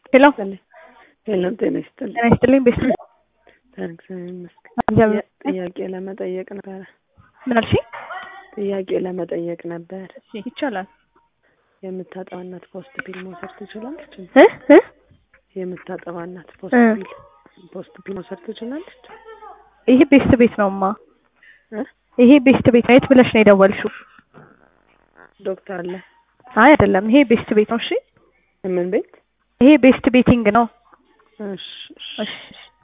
ሄሎ ሄሎ ጤና ይስጥልኝ። ጤና ይስጥልኝ። ቤት እግዚአብሔር ይመስገን። እግዚአብሔር ጥያቄ ለመጠየቅ ነበረ። ምን አልሽኝ? ጥያቄ ለመጠየቅ ነበር። እሺ ይቻላል። የምታጠባ እናት ፖስት ፒል መውሰድ ትችላለች? እ እ የምታጠባ እናት ፖስት እ ፒል ፖስት ፒል መውሰድ ትችላለች? ይሄ ቤስት ቤት ነውማ። እ ይሄ ቤስት ቤት ነው። የት ብለሽ ነው የደወልሽው? ዶክተር አለ አይ አይደለም፣ ይሄ ቤስት ቤት ነው። እሺ ምን ቤት? ይሄ ቤስት ቤቲንግ ነው። እሺ እሺ እሺ